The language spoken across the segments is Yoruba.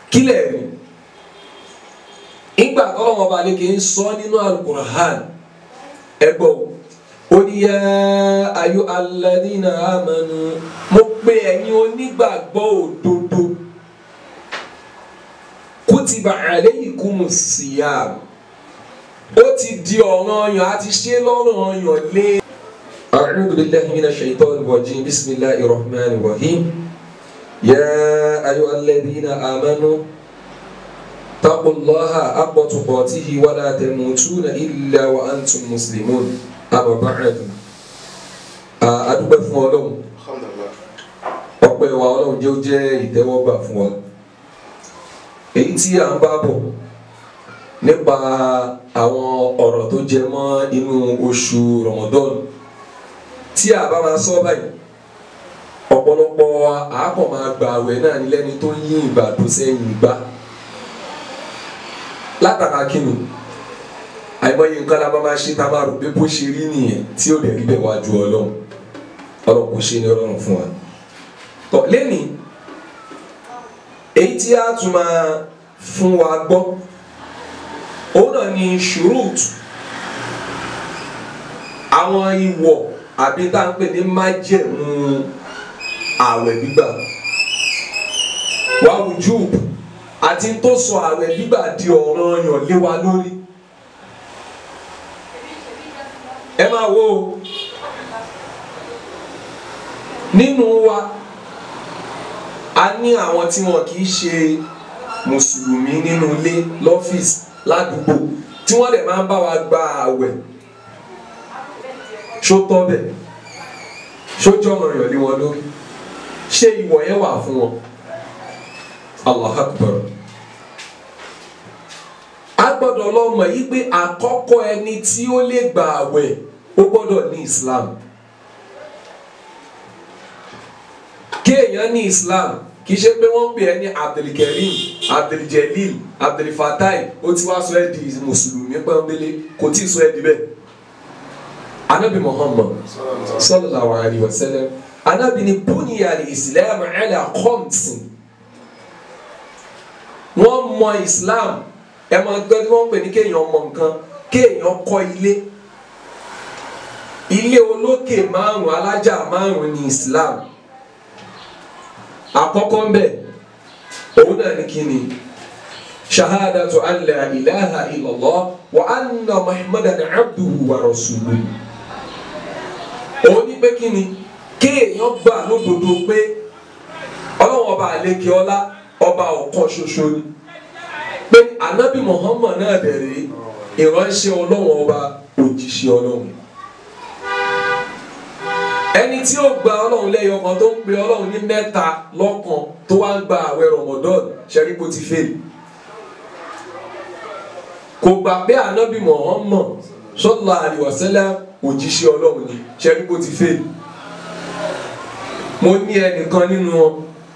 kílẹ̀ rí ìgbà tọ́lọ́wọ́n bá lè kí n sọ nínú alukur'an ẹgbọ́ ó ní yá ayú alladhina amanu mo pe ẹ̀yin onígbàgbọ́ òdodo kutiba alaykumus siyam ó ti di ọ̀ranyàn àti ṣe lọ́ranyàn lé. a'udhu billahi minash shaitanir rajim bismillahir rahmanir rahim yá ayú alladhina amanu. اتقوا الله حق تقاته ولا تموتون إلا وأنتم مسلمون أما بعد adúpẹ́ fún Ọlọ́run ọpẹ́ wa Ọlọ́run jẹ́ ó jẹ́ ìtẹ́wọ́gbà fún wa èyí tí à ń bá bọ̀ nípa àwọn ọ̀rọ̀ tó jẹ mọ́ inú oṣù Ramadan tí a bá máa sọ báyìí ọ̀pọ̀lọpọ̀ àápọ̀ máa gbà àwẹ̀ náà ní lẹ́ni tó ń yí ìgbà tó sẹ́yìn gbà látara kíni àìmọye nǹkan la bá máa ṣe tá a máa rò pé bó ṣe rí nìyẹn tí ó lè rí bẹ́ẹ̀ wájú ọlọ́run ọlọ́run kò ṣe ní ọlọ́run fún wa. tọ́ lẹ́nìí èyí tí a tún máa fún wa gbọ́ òun náà ni ṣùrùt àwọn ìwọ̀ àbí tá à ń pè ní májẹ̀mú ààwẹ̀ gbígbà wàá wùjú àti tó sọ ààwẹ̀ gbígbà di ọ̀ranyàn lé wa lórí. ẹ máa wo nínú wa a ní àwọn tí wọn kì í ṣe mùsùlùmí nínú ilé lọ́fíìsì ládùúgbò tí wọ́n dẹ̀ máa ń bá wa gba ààwẹ̀ ṣó tọ́ bẹ̀ ṣó jẹ́ ọ̀ranyàn lé wọn lórí ṣé ìwọ̀ yẹn wà fún wọn. Allah akbar a gbọ́dọ̀ lọ mọ̀ yí pé àkọ́kọ́ ẹni tí ó lè gbà àwẹ̀ ó gbọ́dọ̀ ní Islam kéèyàn ní Islam kì í ṣe pé wọ́n ń pè ẹ́ ní Abdulkarim Abduljalil Abdulfatai ó ti wá sọ ẹ́ di mùsùlùmí pọ́nbélé kò tí ì sọ ẹ́ di bẹ́ẹ̀ anabi Muhammad sallallahu alayhi wa sallam anabi ni buniya al-Islam ala khamsin wọ́n mọ islam ẹ mọ gbẹ́ tí wọ́n pè ní kéèyàn mọ nǹkan kéèyàn kọ́ ilé ilé olókè márùn alájà márùn ní islam àkọ́kọ́ ń bẹ̀ òun náà ní kí ni shahadatu an la ilaha illallah wa anna muhammadan abduhu wa rasuluhu òun ní pé kí ni kéèyàn gbà lódodo pé ọlọ́wọ́n ọba àlekè ọlá ọba ọ̀kan ṣoṣo ni pé anabi muhammad náà bẹ̀rẹ̀ ìránṣẹ́ ọlọ́run ọba òjíṣẹ́ ọlọ́run ẹni tí ó gba ọlọ́run lẹ́yọ kan tó ń pe ọlọ́run ní mẹ́ta lọ́kan tó wá ń gba àwẹ̀ ramadan ṣẹ́ríkó ti fèlè kò gbà pé anabi muhammad sallallahu alaihi wasallam òjíṣẹ́ ọlọ́run ni ṣẹ́ríkó ti fèlè mo ní ẹnìkan nínú wọn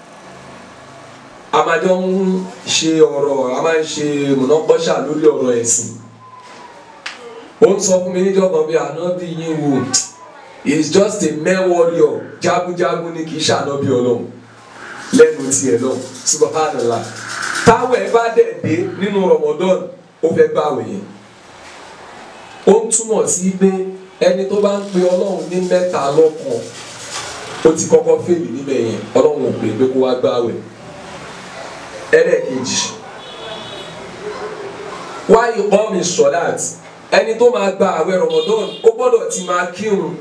a máa jọ ń ṣe ọ̀rọ̀ a máa ń ṣe mọ̀nàkọ́ṣà lórí ọ̀rọ̀ ẹ̀sìn ó ń sọ fún mi níjọ́ kan bí ànábì yín wò he is just a mere warrior jagunjagun ni kì í ṣànábì ọlọ́run lẹ́nu tiẹ̀ náà subhanallah táwọn ẹ̀ bá dẹ̀ dé nínú Ramadan ó fẹ́ gbàwé yẹn ó ń túmọ̀ sí pé ẹni tó bá ń pe ọlọ́run ní mẹ́ta lọ́kan ó ti kọ́kọ́ fèlì níbẹ̀ yẹn ọlọ́run ò pè é pé kó wá gbàwé ẹlẹ́ẹ̀kejì wá ìkọ́ mi sọ̀láàtì ẹni tó máa gba àwẹ̀ Ramadan ó gbọ́dọ̀ ti máa kírun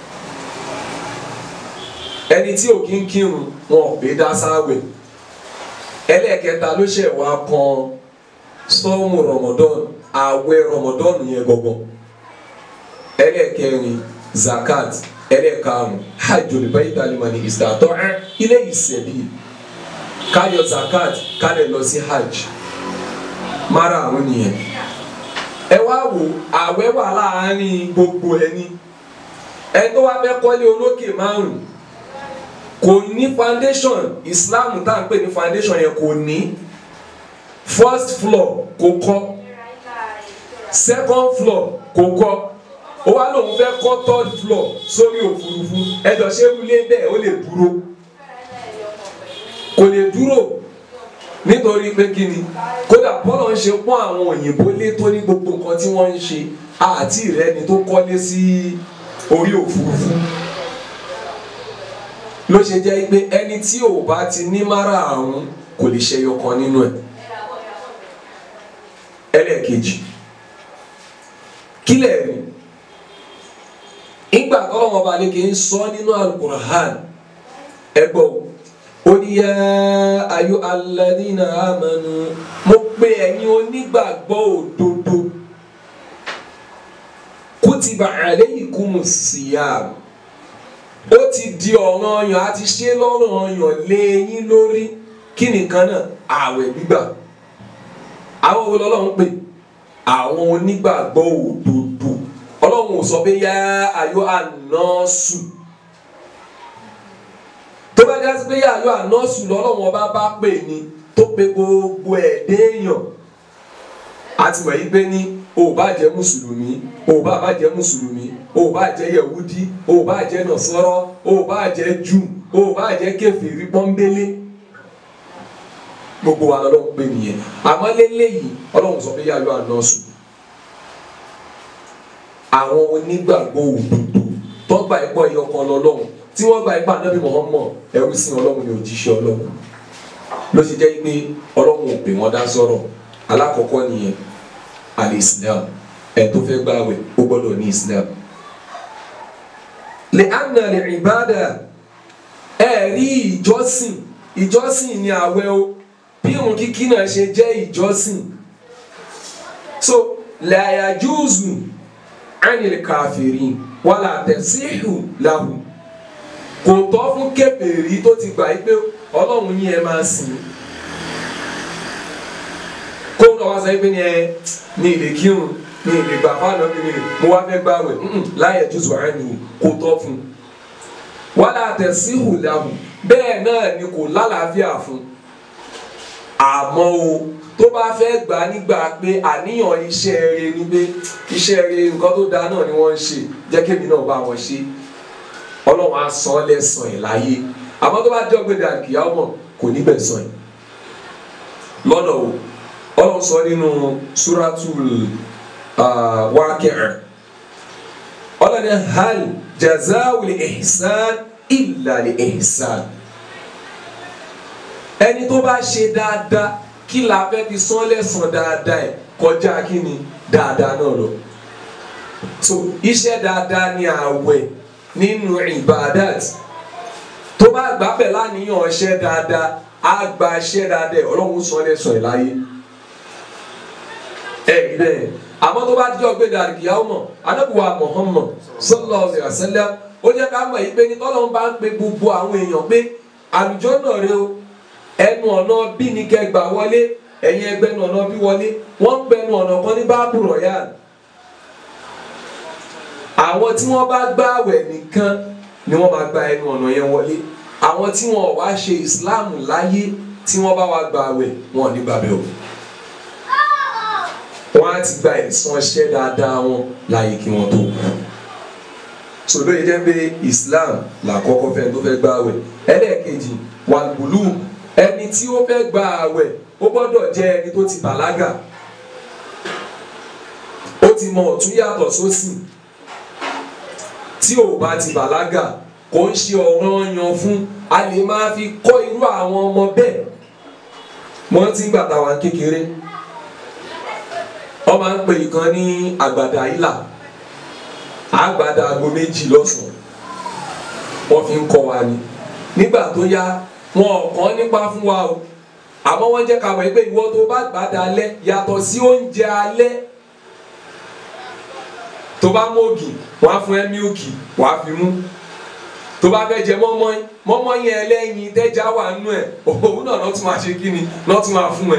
ẹni tí ò kí ń kírun wọn ò gbé dá sáwẹ̀ ẹlẹ́ẹ̀kẹta ló ṣẹ̀ wá kan sọ́ọ̀mù Ramadan àwẹ̀ Ramadan yẹn gangan ẹlẹ́ẹ̀kẹrin zakat ẹlẹ́ẹ̀karùn hajjul bayt alimani istata'a ilé ìsẹ̀bí káyọ zakat kálẹ̀ lọ sí hajj mara àwọn nìyẹn ẹ wá wò àwẹ̀ wà láàárín gbogbo ẹni ẹ tó wá fẹ́ kọ́lé olókè márùn kò ní foundation islam tá à ń pè ní foundation yẹn kò ní first floor kò kọ́ second floor kò kọ́ ó wá lóun fẹ́ kọ́ third floor sórí òfurufú ẹjọ́ ṣé wílé bẹ́ẹ̀ ó lè dúró kò lè dúró nítorí pé kí ni kódà bọ́lọ̀ ń ṣe pọ́n àwọn òyìnbó lé tó ní gbogbo nǹkan tí wọ́n ń ṣe àti ìrẹ́ni tó kọ́lé sí orí òfurufú ló ṣe jẹ́ pé ẹni tí ò bá ti ní mára àrùn kò lè ṣẹyọ kan nínú ẹ̀ ẹlẹ́ẹ̀kejì kílẹ̀ rí ìgbà tọ́lọ́wọ́n ọba ní kí n sọ nínú alukur'an ẹgbọ́ ó ní yá ayọ́ alladhina amanu mo pe ẹ̀yin onígbàgbọ́ òdodo kutiba alaykumus siyam ó ti di ọ̀ranyàn àti ṣe lọ́ranyàn lé yín lórí kí nìkan náà ààwẹ̀ gbígbà àwọn wo lọ́lọ́run pè àwọn onígbàgbọ́ òdodo ọlọ́run ò sọ pé yá ayọ́ ànásù tó bá dá sí pé yá ayọ́ ànásù lọ́lọ́run ọba bá pè ní tó pe gbogbo ẹ̀dẹ́yàn àti wẹ̀yí pé ní o bá jẹ́ mùsùlùmí o bá bá jẹ́ mùsùlùmí o bá jẹ́ yẹ̀wúdí o bá jẹ́ nọ̀sọ́rọ́ o bá jẹ́ jù o bá jẹ́ kèfèrí pọ́nbélé gbogbo wa lọ́lọ́run pè nìyẹn àmọ́ lélẹ́yìí ọlọ́run sọ pé yá ayọ́ ànásù àwọn onígbàgbọ́ òdodo tó gba ipò ẹyọ kan lọ́lọ́run tí wọ́n gba ipò ànábì Muhammad ẹrú sí ọlọ́run ní òjíṣẹ́ ọlọ́run ló ṣe jẹ́ pé ọlọ́run ò pè wọ́n dá sọ̀rọ̀ alákọ̀ọ́kọ́ nìyẹn al-Islam ẹ̀ tó fẹ́ gbààwẹ̀ ó gbọ́dọ̀ ní Islam. lè ànà lè ìbádà ẹ̀ rí ìjọsìn ìjọsìn ní àwẹ̀ o bí irun kíkí náà ṣe jẹ́ ìjọsìn so la yajuzu anil kafirin wàlà tẹ̀síhù lahu kò tọ́ fún kèfèrí tó ti gbà pé ọlọ́run yín ẹ máa sìn kó ń lọ wá sọ pé ní ẹ ní ilé kírun ní ilé gbà fáànà bí mi mo wá fẹ́ gbààwẹ̀ láyé jùzù àánú kò tọ́ fún wàlà tẹ̀síhù lahu bẹ́ẹ̀ náà ni kò lálàáfíà fún àmọ́ o tó bá fẹ́ gbà nígbà pé àníyàn iṣẹ́ rere ni pé iṣẹ́ rere nǹkan tó dáa náà ni wọ́n ń ṣe jẹ́ kémi náà bá wọn ṣe ọlọ́run á san lẹ́sàn ẹ̀ láyé àmọ́ tó bá jẹ́ ọ̀gbẹ́dẹ àkìyà ọmọ kò ní bẹ̀ sàn ẹ̀ lọ́nà o ọlọ́run sọ nínú suratul Waqi'a ọlọ́run hal jazawul ihsan illa li ihsan ẹni tó bá ṣe dáadáa kí la fẹ́ fi sán lẹ́sàn dáadáa ẹ̀ kọjá kí ni dáadáa náà lọ. so iṣẹ́ dáadáa ni àwẹ̀ nínú ibadat tó bá gbà bẹ̀ láníyàn ọṣẹ́ dáadáa á gba iṣẹ́ dáadáa ẹ̀ ọlọ́run sán lẹ́sàn ẹ̀ láyé. ẹ rí bẹ́ẹ̀ àmọ́ tó bá jẹ́ ọgbẹ́ dàrí kìá mọ̀ anábùwà Muhammad sallallahu alaihi wasallam ó jẹ́ ká mọ̀ yìí pé ní tọ́lọ́run bá ń pe gbogbo àwọn èèyàn pé àlùjọ náà rẹ o ẹnu ọ̀nà bí ni kẹgbà wọlé ẹ̀yin ẹgbẹ́ nu ọ̀nà bí wọlé wọ́n ń bẹnu ọ̀nà kan ní báàbù royal àwọn tí wọ́n bá gbààwẹ̀ nìkan ni wọ́n máa gba ẹnu ọ̀nà yẹn wọlé àwọn tí wọ́n wá ṣe islam láyé tí wọ́n bá wá gbààwẹ̀ wọn ò ní gbàbẹ̀ o wọ́n á ti gba ẹ̀san iṣẹ́ dáadáa wọn láyé kí wọ́n tó kú sòdó yìí jẹ́ pé islam làkọ́kọ́ fẹ́ tó fẹ́ gbààwẹ̀ ẹlẹ́ẹ̀kejì wàlúùlù ẹni tí ó fẹ́ gba àwẹ̀ ó gbọ́dọ̀ jẹ́ ẹni tó ti bàlágà ó ti mọ ọ̀tún yàtọ̀ sósì tí ò bá ti bàlágà kò ń ṣe ọ̀ranyàn fún a lè máa fi kọ́ irú àwọn ọmọ bẹ́ẹ̀ wọ́n ti ń gbàtà wá kékeré wọ́n máa ń pè ìkan ní àgbàdà ìlà àgbàdà aago méjì lọ́sàn-án wọ́n fi ń kọ́ wa ni nígbà tó yá wọn ò kàn nípa fún wa o àmọ́ wọ́n jẹ́ ká mọ̀ pé ìwọ tó bá gbà dalẹ̀ yàtọ̀ sí oúnjẹ alẹ́ tó bá mú ògì wọ́n á fún ẹ mílìkì wọ́n á fi mú tó bá fẹ́ jẹ mọ́mọ́ín mọ́mọ́ín ẹlẹ́yin tẹ́já wà nínú ẹ̀ òun náà lọ́ tún máa ṣe kí ni lọ́ tún máa fún ẹ.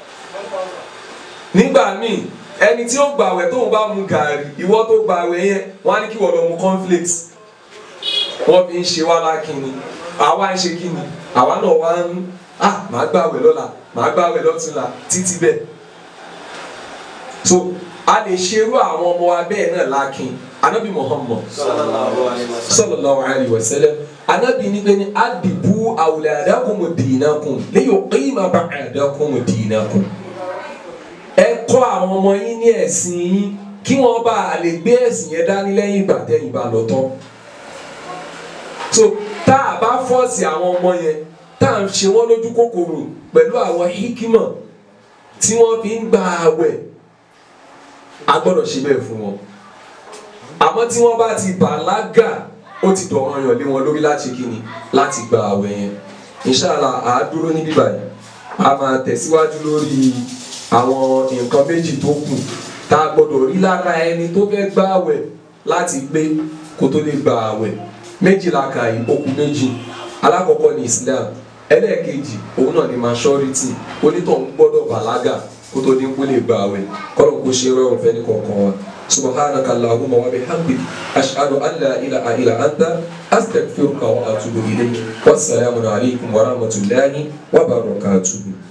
nígbà míì ẹni tí ó gbàwẹ̀ tóun bá mu gàrí ìwọ tó gbàwẹ̀ yẹn wọ́n á ní kí wọ́n lọ mu cornflakes wọ́n fi ń ṣe wá lákìnni àwa ń ṣe kíni àwa náà wá ń ah màá gbàwẹ̀ lọ́la màá gbàwẹ̀ lọ́túnla títí bẹ́ẹ̀ so a lè ṣerú àwọn ọmọ wa bẹ́ẹ̀ náà lákin anabi muhammad sallallahu alayhi wa sallam anabi ní pé ní adibu awladakum dinakum li yuqima ba'dakum dinakum ẹ kọ́ àwọn ọmọ yín ní ẹ̀sìn yín kí wọ́n bá a lè gbé ẹ̀sìn yẹn dání lẹ́yìn ìgbà tẹ́yìn bá lọ tán so tá a bá fọ́ọ̀sì àwọn ọmọ yẹn tá à ń ṣe wọ́n lójú kòkòrò pẹ̀lú àwọn hikima tí wọ́n fi ń gba àwẹ̀ a gbọ́dọ̀ ṣe bẹ́ẹ̀ fún wọn àmọ́ tí wọ́n bá ti bàlágà ó ti dọ̀ràn yàn lé wọn lórí láti kíni láti gba àwẹ̀ yẹn inshallah à á dúró níbí báyìí a máa tẹ̀síwájú lórí àwọn nǹkan méjì tó kù tá a gbọ́dọ̀ rí lára ẹni tó fẹ́ gba àwẹ̀ láti gbé kó tó lè gba àwẹ̀ méjìlá ka yìí ó kù méjì alákọ̀ọ́kọ́ ní Islam ẹlẹ́ẹ̀kejì òun náà ni maturity onítọ̀hún gbọ́dọ̀ bàlágà kó tó ní kó lè gba àwẹ̀ kọ́lọ̀ kó ṣe rọrùn fẹ́ni kọ̀ọ̀kan wa subhanaka allahumma wa bihamdik ashhadu an la ilaha illa anta astaghfiruka wa atubu ilayk wassalamu alaykum wa rahmatullahi wa barakatuh.